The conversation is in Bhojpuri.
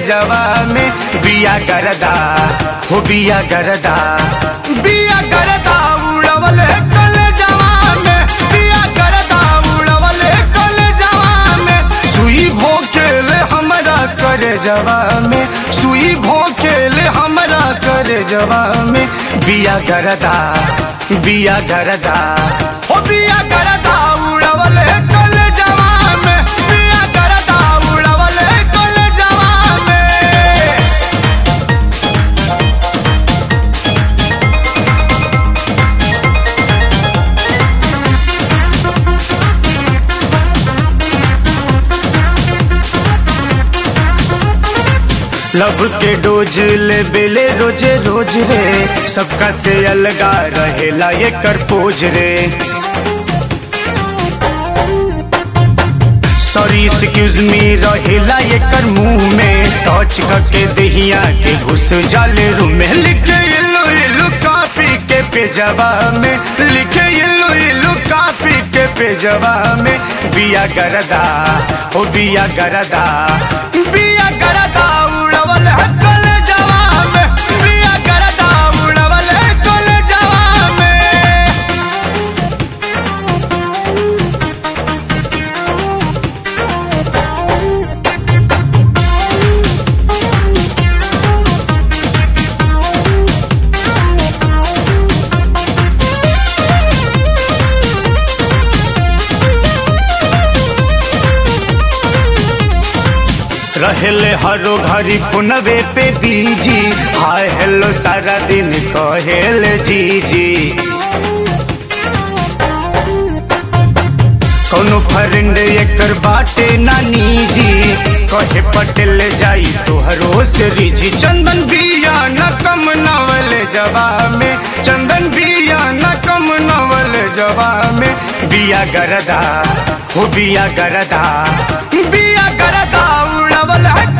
जवा में बिया गरदा हो बिया गरदा बिया गरदा उड़वल कल जवा में बिया गरदा उड़वल कल जवा में सुई भोकेल हमरा करे जवा में सुई भोकेल हमरा करे जवा में बिया गरदा बिया गरदा हो बिया गरदा उड़वल कल जवा में बिया गरदा उड़वल कल जवा में लब के डोज ले बेले रोजे रोज रे सबका से अलगा रहेला ये कर पोज रे सॉरी एक्सक्यूज मी रहेला ये कर मुंह में टच करके दहिया के घुस जाले रूम में लिखे येलो येलो कॉपी के पेजवा में लिखे येलो येलो कॉपी के पेजवा में बिया गरदा ओ बिया गरदा बिया गरदा उड़वल है कल जवा में बिया गरदा उड़वल है कल जवा में रहेले हरो घरी पुनवे पे बीजी हाय हेलो सारा दिन कहेले जी जी कोनो फ्रेंड एकर बाटे नानी जी कहे पटेल जाई तोहरो से रिजी चंदन बिया न कम नवल जवा में चंदन बिया न कम नवल जवा में बिया गरदा हो बिया गरदा बिया गरदा उड़वल है